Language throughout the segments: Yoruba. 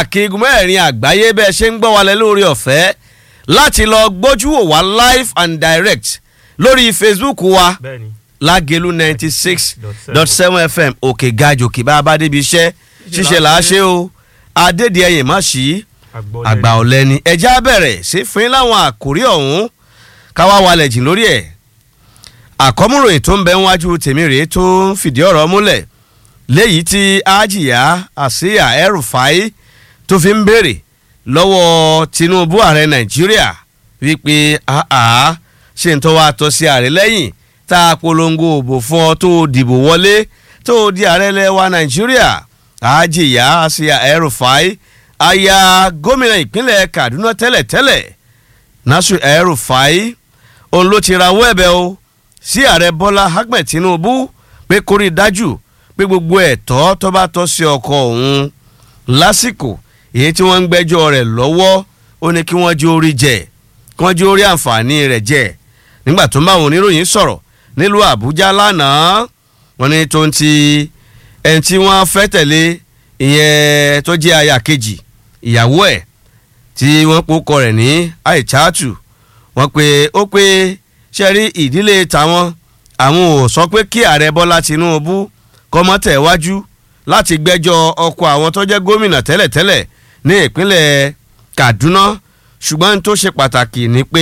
káàkiri igun mẹ́rin àgbáyé bẹ́ẹ̀ ṣe ń gbọ́ wa lẹ lórí ọ̀fẹ́ láti lọ gbójú wò wá live and direct lórí facebook wa bẹ́ẹ̀ni lágẹ̀lú ninety six dot seven fm òkè gajòkè bá a bá débi iṣẹ́ ṣíṣe là á ṣe o adédìẹyìn má ṣí àgbà ọ̀lẹ́ni ẹja bẹ̀rẹ̀ sí fún yín láwọn àkórí ọ̀hún káwá walẹ̀ jìn lórí ẹ̀ àkọ́múròyìn tó ń bẹ níwájú tèmi rèé tó ń fìdí ọ̀rọ̀ múlẹ̀ léyìí tí ajiya àsíyà ẹrùfáì tó fi ń béèrè lọ́wọ́ tinubu ààrẹ nàìjíríà wípé àá ṣe ń tọ́wọ́ àtọ́ sí ààrẹ lẹ́yìn tá a polongo òbò fún ọ tó dìbò wọlé tó di ààrẹ lẹ́wà nàìjíríà ajiya àsíyà ẹrùfáì aya gómìnà ìpínlẹ̀ kaduna tẹ́lẹ̀tẹ́lẹ̀ nasu ẹrùfáì òun ló ti rawọ́ ẹ̀bẹ̀ o sí ààrẹ bọ́lá ahmed tinubu pé kórìí dájú pé gbogbo ẹ̀tọ́ tó bá tọ́ sí ọkọ òun lásìkò èyí tí wọ́n ń gbẹ́jọ́ rẹ̀ lọ́wọ́ ó ní kí wọ́n jí orí jẹ kí wọ́n jí orí àǹfààní rẹ̀ jẹ nígbà tó ń bá àwọn oníròyìn sọ̀rọ̀ nílùú àbújá lánàá wọ́n ní tó ń ti ẹni tí wọ́n fẹ́ tẹ̀lé ìyẹn tó jẹ́ aya kejì ìyàwó ẹ̀ tí wọ́n pòkọ rẹ̀ ní àìchátù wọ́n pe ó pé ṣe rí ìdílé tàwọn àwọn ò sọ pé kí ààrẹ bọ́lá tinubu kọ́mọ́tẹ̀ wájú láti gbẹ́jọ́ ọkọ̀ àwọn tó jẹ́ gómìnà tẹ́lẹ̀tẹ́lẹ̀ ní ìpínlẹ̀ kaduna ṣùgbọ́n tó ṣe pàtàkì ni pé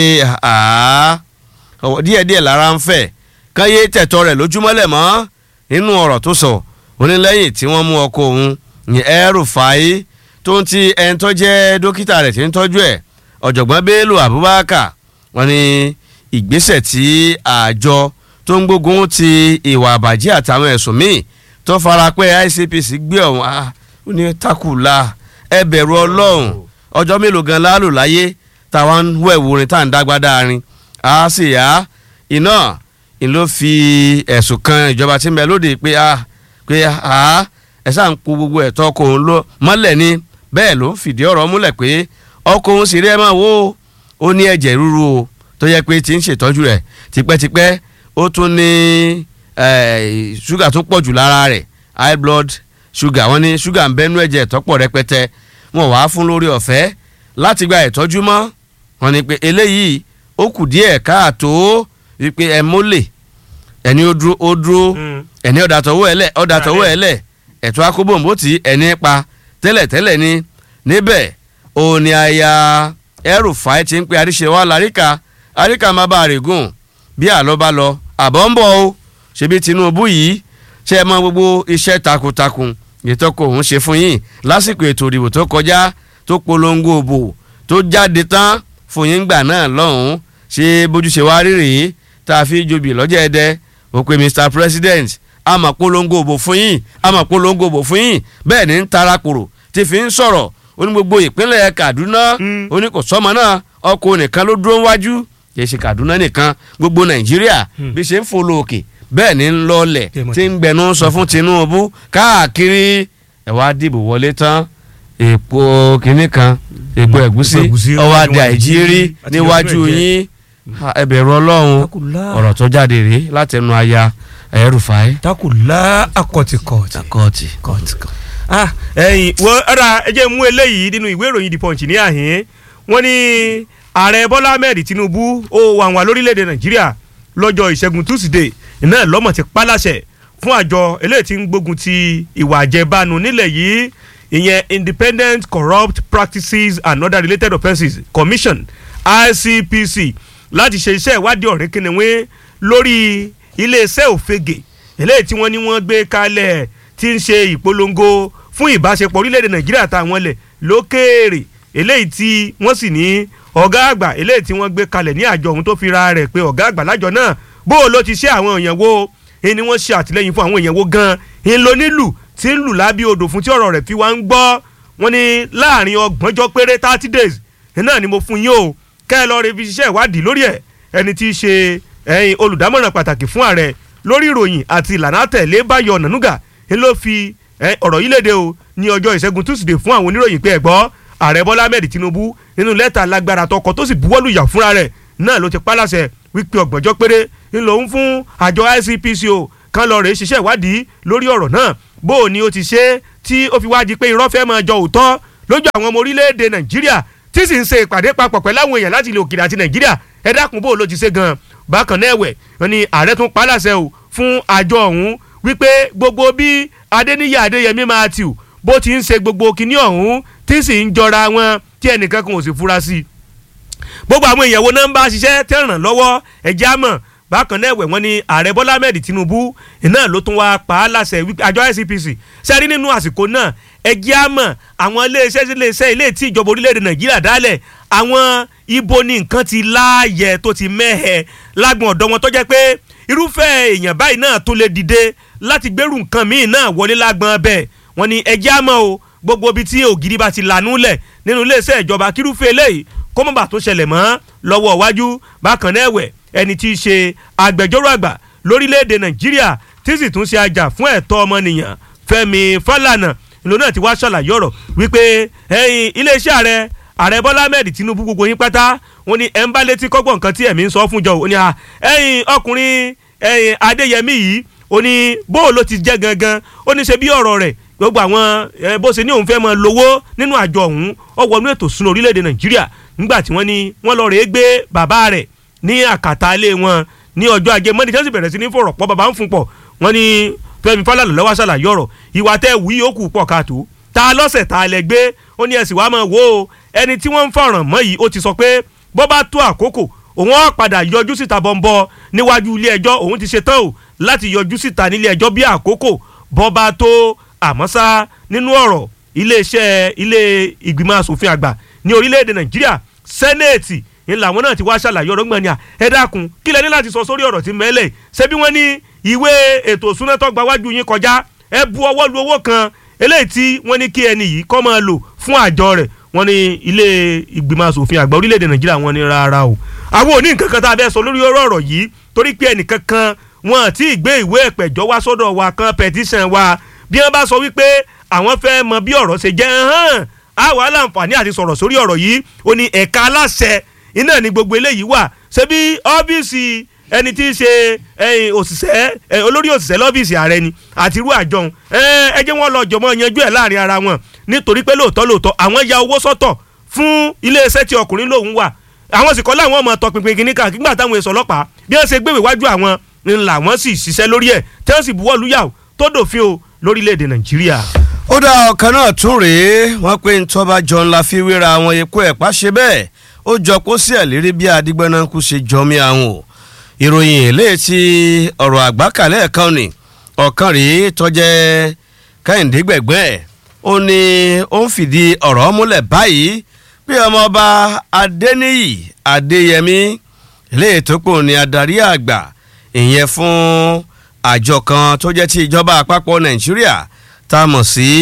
díẹ̀díẹ̀ lára ń fẹ̀ káyé tẹ̀tọ́ rẹ̀ lójúmọ́lẹ̀ mọ́ nínú ọ̀rọ̀ tó sọ onílẹ́yìn tí wọ́n mú ọkọ̀ òun ní El-Rufai tó ń ti ẹni tó jẹ́ dókítà rẹ̀ tí ń tọ́jú ẹ̀ ọ̀jọ̀gbọ́n bello abubakar wọ́n ní ìgbésẹ̀ tí àjọ tó ń gbógun ti ìwà àbàjẹ́ àtàwọn ẹ̀sùn míì tó fara pẹ́ ICPC gbé ọ̀hún ó ní takùlà ẹ bẹ̀rù ọlọ́run ọjọ́ mélòó gan láàlú láyé táwa ń wẹ̀wò orin tá à ń dágbádá rin a sì yá iná ìlú fi ẹ̀sùn kan ìjọba tí ń bẹ lóde pé a pé a ẹ sáà ń po gbogbo ẹ̀tọ́ ọkọ̀ òun lọ mọ́lẹ̀ ni bẹ́ẹ̀ ló ń fìdí ọ̀rọ̀ múlẹ̀ pé ọkọ̀ òun sì rí ẹ máa wò ó ní ẹ̀jẹ̀ ríru o tó yẹ pé ti ń ṣètọ́jú rẹ̀ tipẹ́tipẹ́ ó tún ní ṣúgà tó pọ̀ jù lára rẹ̀ high blood sugar wọ́n ní ṣúgà ń bẹ́nu ẹ̀jẹ̀ tọ́pọ̀ rẹpẹtẹ wọ́n wàá fún lórí ọ̀fẹ́ láti gba ìtọ́jú mọ́ wọ́n ní pé eléyìí ó kù díẹ̀ káàtó wípé ẹ mólè ẹni ó dúró ó dúró ẹni ọ̀dà tọwọ́ ẹ̀ lẹ̀ ọ̀dà tọwọ́ ẹ̀ lẹ̀ ẹ̀tọ́ akóbòǹbò tí ẹni pa tẹ́lẹ̀tẹ́lẹ̀ ni níbẹ̀ òní aya El-Rufai ti ń pe àríṣe wa láríkà àríkà má bàa règùn bí àlọ́ bá lọ àbọ̀ ń bọ̀ o ṣebí Tinubu yìí ṣe é mọ gbogbo iṣẹ́ takuntakun ìtọ́kọ̀ òun ṣe fún yín lásìkò ètò ìdìbò tó kọjá tó polongo òbò tó jáde tán fún yín gbà náà lọ́hùn-ún ṣé bójúṣe wá rí rèé tá a fi jobi lọ́jọ́ ẹ̀dẹ́ ó pe Mr President a máa polongo òbò fún yín a máa polongo òbò fún yín bẹ́ẹ̀ ni ń tarakòrò tí fi ń sọ̀rọ̀ ó ní gbogbo ìpínlẹ̀ Kaduna ó ní kò sọ́mọ náà ọkọ̀ nìkan ló dúró wájú kì í ṣe Kaduna nìkan gbogbo Nàìjíríà bí ṣe ń folo òkè bẹ́ẹ̀ ni ń lọlẹ̀ tí ń gbẹnu sọ fún Tinubu káàkiri ẹ̀ wá dìbò wọlé tán èpo kínní kan èpo ẹ̀gúsí ọwọ́ adé àìjírí níwájú yín ẹ bẹ̀rù Ọlọ́run ọ̀rọ̀ tó jáde rèé látẹnu aya El-Rufai. takùlá akọ̀tìkọ̀tì. akọ̀tì. kọ̀tìkọ̀tì. ah ẹyin wọ́n ọ̀rà ẹ jẹ́ mú eléyìí nínú ìwé ìròyìn The Punch ní àhín wọ́n ní ààrẹ Bọ́lá Ahmed Tinubu ó wà wà lórílẹ̀‐èdè Nàìjíríà lọ́jọ́ ìṣẹ́gun Tuesday iná lọ́mọ̀ ti paláṣẹ fún àjọ eléyìí tí ń gbógun ti ìwà àjẹbánu nílẹ̀ yìí ìyẹn Independent Corrupt Practices and Other Related Offences Commission ICPC láti ṣe iṣẹ́ ìwádìí ọ̀rẹ́ kìnìún lórí iléeṣẹ́ òfegè eléyìí tí wọ́n ní wọ́n gbé kalẹ̀ tí ń ṣe ìpolongo fún ìbáṣepọ̀ orílẹ̀-èdè Nàìjíríà táwọn lẹ̀ lókèèrè eléyìí tí wọ́n sì ní ọ̀gá àgbà eléyìí tí wọ́n gbé kalẹ̀ ní àjọ ọ̀hún tó fi ra rẹ̀ pé ọ̀gá àgbà lájọ náà bó o ló ti ṣe àwọn èèyàn wo ni wọ́n ṣe àtìlẹ́yìn fún àwọn èèyàn wo gan-an ń lo nílù tí ń lù lábí odò fún tí ọ̀rọ̀ rẹ̀ fi wá ń gbọ́ wọ́n ní láàrin ọgbọ̀njọ́ péré thirty days náà ni mo fún yín o kẹ́ ẹ lọ́ọ́ rẹ fi ṣiṣẹ́ ìwádìí lórí ẹ̀ ẹni tí í ṣe ẹ̀yin olùdámọ̀ràn pàtàkì fún ààrẹ lórí ìròyìn àti ìlànà àtẹ̀lé Báyọ̀ Nànúgà ń ló fi ọ̀rọ̀ yìí léde o ní ọjọ́ ìṣẹ́gun túsìdè fún àwọn oníròyìn pé ẹ gbọ́ ààrẹ Bọ́lá Ahmed Tinubu nínú lẹ́tà lágbára tọkọ tó sì buwọ́lù yà fúnra rẹ̀ náà ló ti pálàṣẹ wípé ọgbọ̀njọ́ péré ń lòun fún àjọ ICPC o kan lọ rèé ṣiṣẹ́ ìwádìí lórí ọ̀rọ̀ náà bó o ní o ti ṣe tí ó fi wá di pé irọ́ fẹ́ máa jọ òótọ́ lójú àwọn ọmọ orílẹ̀-èdè nàìjíríà tí sì ń ṣe ìpàdé papọ̀ pẹ̀lú àwọn èèyàn láti ilẹ̀ òkèèrè àti nàìjíríà ẹ dákun bó ló ti ṣe gan bákan náà ẹ̀wẹ̀ wọn ni ààrẹ tún pa á láṣẹ o fún àjọ ọ̀hún wípé gbogbo bí adéníyí adéyẹmí matthew bó ti ń ṣe gbogbo kinní ọ̀hún tí sì ń jọra wọn tí ẹnìkan kan ò sì fura sí i gbogbo àwọn èèyàn wo náà ń bá ṣiṣẹ́ tẹ́ ràn lọ́wọ́ ẹ̀jẹ̀ àmọ̀ bákan náà ẹ̀wẹ̀ wọn ni ààrẹ bọ́lá ahmed tinubu iná ló tún wá pa á láṣẹ wípé àjọ icpc sẹ́rí nínú àsìkò náà ẹ̀jẹ̀ àmọ̀ àwọn iléeṣẹ́ iléeṣẹ́ ilé tí ìjọba orílẹ̀-èdè nàìjíríà dálẹ̀ àwọn ibo ni nǹkan ti láàyè tó ti mẹ́hẹ̀ lágbọ̀n ọ̀dọ́ wọn tó jẹ́ pé irúfẹ́ èèyàn báyìí náà tó lè dìde láti gbèrú nǹkan míì náà wọlé lágbọ̀n bẹ́ẹ̀ wọn ni ẹ̀jẹ̀ àmọ̀ o gbogbo ibi tí ògiri bá ti lànú lẹ̀ nínú iléeṣẹ́ ìjọba kírúfẹ́ eléyìí kó mọ̀ bá tó ṣẹlẹ̀ mọ́ lọ́wọ́ iwájú bákan náà ẹ̀wẹ̀ ẹni tí í ṣe agbẹjọ́rò àgbà lórílẹ̀‐èdè nàìjíríà tí sì tún ṣe ajá fún ẹ̀tọ́ ọmọnìyàn fẹ́mi fálànà ìlú náà ti wá ṣàlàyé ọ̀rọ̀ wípé ẹ̀yin iléeṣẹ́ ààrẹ ààrẹ bọ́lá ahmed tinubu gbogbo yín pátá wọn ni ẹ̀ ń bá létí kọ́gbọ̀n nǹkan tí ẹ̀mí ń sọ fún jọ ò ní à ẹ̀yin ọkùnrin ẹ̀yin adéyẹmí yìí ó ní bóò ló ti jẹ́ gangan ó ní ṣe bí ọ̀rọ̀ rẹ̀ gbogbo àwọn bó ṣe ní òun fẹ́ mọ lówó nínú àjọ ọ̀hún ó wọnú ètò ìṣúná orílẹ̀-èdè nàìjíríà nígbà tí wọ́n ní wọ́n lọ rèé gbé bàbá rẹ̀ ní àkàtà ilé wọn ní ọjọ́ ajé mọ́ni tí wọ́n sì bẹ̀rẹ̀ sí ní fọ̀rọ̀ pọ̀ bàbá ń fún pọ̀ wọ́n ní fẹ́mi fálànà lọ́wọ́ ṣàlàyé ọ̀rọ̀ ìwà tẹ́ wí yòókù pọ̀ káàtó ta lọ́sẹ̀ ta lẹ gbé ó ní ẹ̀sìn wàá máa wò ó ẹni tí wọ́n ń fọ̀ràn mọ́ yìí ó ti sọ pé bọ́ bá tó àkókò òun á padà yọjú síta bọ́ńbọ́ níwájú ilé ẹjọ́ òun ti ṣetán o láti yọjú síta nílé ẹjọ́ bí àkókò bọ́ bá tó àmọ́ sá nínú ọ̀rọ̀ iléeṣẹ́ ilé ìgbìmọ̀ asòfin àgbà ní orílẹ̀-èdè nàìjíríà sẹ́nẹ̀tì ń làwọn náà ti wá ṣàlàyé ọ̀rọ̀ gbọ̀n ni à ẹ dákun kí lẹ ní láti sọ sórí ọ̀rọ̀ tí mẹ́lẹ̀ ṣé bí wọ́n ní ìwé ètò ìsúná tó gba wájú yín kọjá ẹ bu ọwọ́ lu owó kan eléyìí tí wọ́n ní kí ẹni yìí kọ́ máa lò fún àjọ rẹ̀ wọ́n ní ilé ìgbìmọ̀ asòfin àgbà orílẹ̀-èdè nàìjíríà wọ́n ní rárá o àwọn òní nǹkan kan tá a fẹ́ sọ lórí ọ̀rọ̀ yìí torí pé ẹnìkan kan wọn àti ìgbé ìwé ẹ̀pẹ̀jọ́ wá sọ́dọ̀ wa kan petition wa bí wọ́n bá sọ wípé àwọn fẹ́ mọ bí ọ̀rọ̀ ṣe jẹ́ hàn á wà láǹfààní àti sọ̀rọ̀ sórí ọ̀rọ̀ yìí ó ní ẹ̀ka aláṣẹ iná ní gbogbo eléyìí wà ṣebí ọ́fíìsì ẹni tí í ṣe òṣìṣẹ́ olórí òṣìṣẹ́ lọ́fíìsì ààrẹ ni àti irú àjọhún ẹ jẹ́ wọ́n lọ jọmọ́ yanjú ẹ̀ láàrin ara wọn nítorí pé lóòótọ́ lóòótọ́ àwọn ya owó sọ́tọ̀ fún iléeṣẹ́ tí ọkùnrin lòun wà àwọn sì kọ́ láwọn ọmọ tọpinpin kìíní kan nígbà táwọn èso ọlọ́pàá bí wọ́n ṣe gbé ìwájú àwọn ńlá wọn sì ṣiṣẹ́ lórí ẹ̀ tí wọ́n sì buwọ́ lùyà tó dòfin o lórílẹ̀‐èdè nàìjíríà. ó dá ọ̀kan náà tún rèé wọ́n pé ntọ́ba jọ ńlá fi wéra àwọn epo ẹ̀pá ṣe bẹ́ẹ̀ ó jọ kó sí ẹ̀lérí bí adigbọ́nàkú ṣe jọmí àwọn o ìròyìn eléyìí tí ọ̀rọ̀ àgbákalẹ̀ kan ni ọ̀kan rèé tọ́jẹ́ kẹ́hìndé gbẹ̀gbẹ́ ẹ̀ ó ní ó ń fìdí ọ̀rọ̀ múlẹ̀ báyìí pé ọmọọba adéníyì adéyẹmí eléyìí tó pò ní adarí àgbà ìyẹn fún àjọ kan tó jẹ́ ti ìjọba àpapọ̀ nàìjíríà tá a mọ̀ sí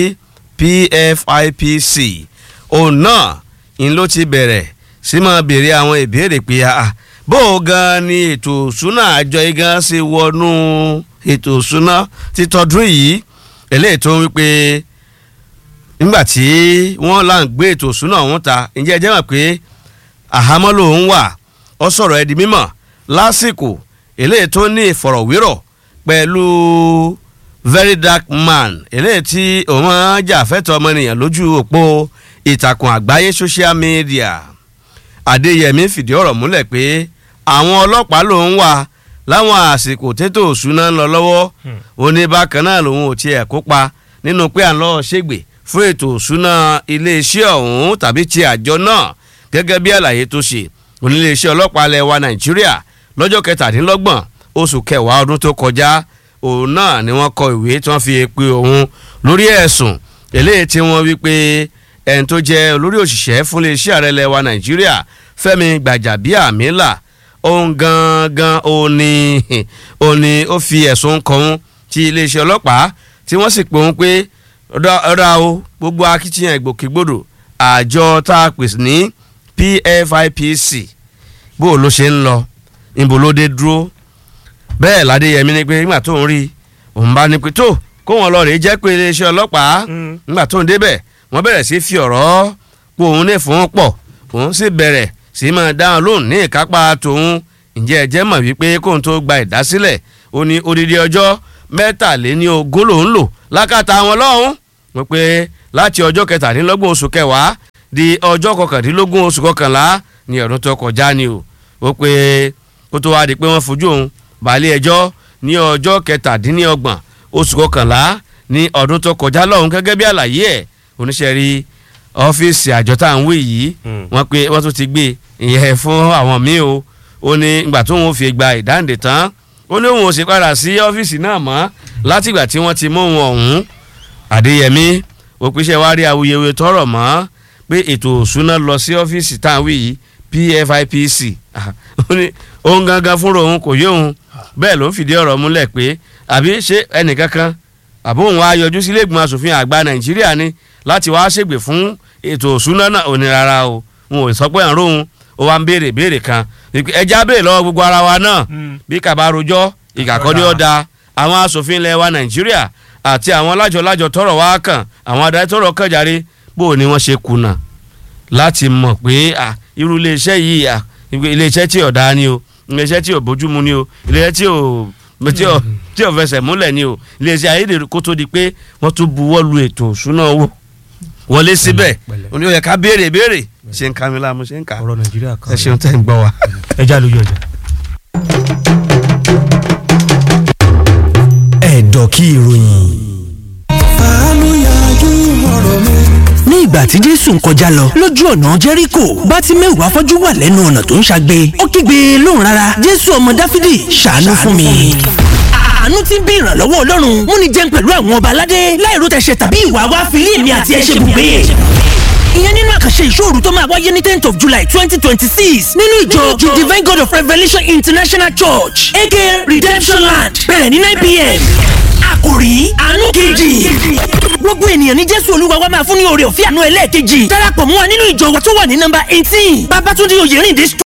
pfipc òun náà ń ló ti bẹ̀rẹ̀ sí máa béèrè àwọn ìbéèrè pé bó o gan ni ètò ìṣúná àjọ yìí gan ṣe wọnú ètò ìṣúná títọ́dún yìí eléyìí tó ń wípé nígbà tí wọ́n là ń gbé ètò ìṣúná ọ̀hún ta ǹjẹ́ ẹ jẹ́ mọ̀ pé àhámọ́ lòun wà ó sọ̀rọ̀ ẹ̀ di mímọ̀ lásìkò eléyìí tó ní ìfọ̀rọ̀wérọ̀ pẹ̀lú very dark man eléyìí tí òun máa ń jà fẹ́tọ̀ ọmọnìyàn lójú òpó ìtàkùn àgbáyé social media adéyẹmí fìdí ọ̀rọ̀ múlẹ̀ pé àwọn ọlọ́pàá lòun wà láwọn àsìkò tètò òṣùná ń lọ lọ́wọ́ òní bákan náà lòun ò tiẹ̀ kópa nínú pé à ń lọ ṣègbè fún ètò òṣùná iléeṣẹ́ ọ̀hún tàbí ti àjọ náà gẹ́gẹ́ bí àlàyé tó ṣe oníléeṣẹ́ ọlọ́pàá ilẹ̀ wa nàìjíríà lọ́jọ́ kẹtàdínlọ́gbọ̀n oṣù kẹwàá ọdún tó kọjá òun náà ni wọ́n kọ ìwé tí wọ́n fi pe òun lórí ẹ̀sùn eléyìí tí wọ́n wí pé ẹni tó jẹ́ olórí òṣìṣẹ́ fún iléeṣẹ́ ààrẹ ilẹ̀ wa nàìjíríà fẹ́mi gbàjàbíàmílà òun gangan òun ni òun ni ó fi ẹ̀sùn kàn ti iléeṣẹ́ ọlọ́pàá tí wọ́n sì pè òun pé ọ̀dà o gbogbo akitiyan ìgbòkègbodò àjọ tá a pèsè ní pfipc bó o ló ṣe ń lọ níbo ló dé dúró bẹ́ẹ̀ ládéyẹmí ni pé nígbà tó ń rí òun bá ní pé tó kó wọn lọ rèé jẹ́ pé iléeṣẹ́ ọlọ́pàá nígbà tó ń débẹ̀ wọ́n bẹ̀rẹ̀ sí fi ọ̀rọ̀ pé òun ní fún pọ̀ òun sì bẹ̀rẹ̀ sí máa dáhùn lóhùn ní ìkápá tòun ǹjẹ́ ẹ jẹ́ mọ̀ wípé kóun tó gba ìdásílẹ̀ ó ní odidi ọjọ́ mẹ́tàléní ogún lòún lò lákàtà wọn lọ́hùn wọ́n pé láti ọjọ́ kẹtàdínlọ́gbọ̀n oṣù kẹwàá di ọjọ́ kọkàndínlógún oṣù kọkànlá ní ọdún tó kọjá ni o ó pé kó tó wá di pé wọ́n fojú òun balẹ̀ ẹjọ́ ní ọjọ́ kẹtàdínlọ́gbọ̀n oṣù kọkànlá ní ọdún tó kọjá lọ́hùn gẹ́gẹ́ bí àlàyé ẹ̀ oníṣẹ́ rí ọ́fíìsì àjọ tá à ń wí yìí wọ́n pé wọ́n tún ti gbé ìyẹn fún àwọn míì o ó ní ìgbà tó ń fi gba ìdáǹdè tán ó ní òun ò sì padà sí ọ́fíìsì náà mọ́ látìgbà tí wọ́n ti mú òun ọ̀hún àdéyẹmí òpìṣẹ́ wa rí awuyewuye tọrọ mọ́ pé ètò òṣùná lọ sí ọ́fíìsì tá à ń wí yìí pfipc ó ní òun gangan fúnra òun kò yé òun bẹ́ẹ̀ ló ń fìdí ọ̀rọ̀ múlẹ̀ pé àbí ṣé ẹnìkankan àbó òun á yọjú sílé ìgbìmọ̀ asòfin àgbà nàìjíríà ni láti wá ṣègbè fún ètò òṣùná náà ò ní rárá o wọn ò sọ pé àrùn òun ó wá ń béèrè béèrè kan ẹja béèrè lọ́wọ́ gbogbo ara wa náà bí kàbá rojọ́ ìkàkọ́ ní ọ̀dà àwọn asòfin ilẹ̀ wa nàìjíríà àti àwọn lájọ-lájọ tọrọ wá kàn àwọn adarí tọrọ kàn járe bó ni wọ́n ṣe kùnà láti mọ̀ pé irú iléeṣẹ́ yìí iléeṣẹ́ tí ò dáa ni o iléeṣẹ́ tí ò bójúmu ni o iléeṣẹ́ tí ò tí ò tí ò fẹsẹ̀ múlẹ̀ ni o iléeṣẹ́ ayédèrú kó tó di pé wọ́n tún buwọ́ lu ètò òṣùná owó wọlé síbẹ̀ òní ó yẹ ká béèrè béèrè ṣe ń ka mi láàmú ṣe ń kà ọ̀rọ̀ nàìjíríà kan ẹ ṣeun tẹ́ ń gbọ́ wa. ẹ já lójú ọjà. ẹ̀dọ̀ kí ìròyìn. fàánú yanjú ọ̀rọ̀ mi. ní ìgbà tí jésù ń kọjá lọ lójú ọ̀nà jẹ́ríkò bátíméù afọ́jú wà lẹ́nu ọ̀nà tó ń ṣagbe ó kígbe lóhùn rárá jésù ọmọ dáfídì ṣàánú fún mi. àánú tí ń bí ìrànlọ́wọ́ ọlọ́run múni jẹun pẹ̀lú àwọn ọba aládé láìró tẹ̀sẹ̀ tàbí ìwà wá fìlí èmi àti ẹ̀ṣẹ̀ bùgbé ìyẹn nínú àkànṣe ìṣòro tó máa wáyé ní tenth of july twenty twenty six nínú ìjọ divine god of revelation international church aka redemption land bẹ̀rẹ̀ ní nine pm àkòrí àánú kejì gbogbo ènìyàn ní jésù olúwa wa máa fún ní oore ọ̀fẹ́ àánú ẹlẹ́ẹ̀kejì darapọ̀ mọ́ wa nínú ìjọ wa tó wà ní nọ́mbà eighteen babatunde oyèrìndé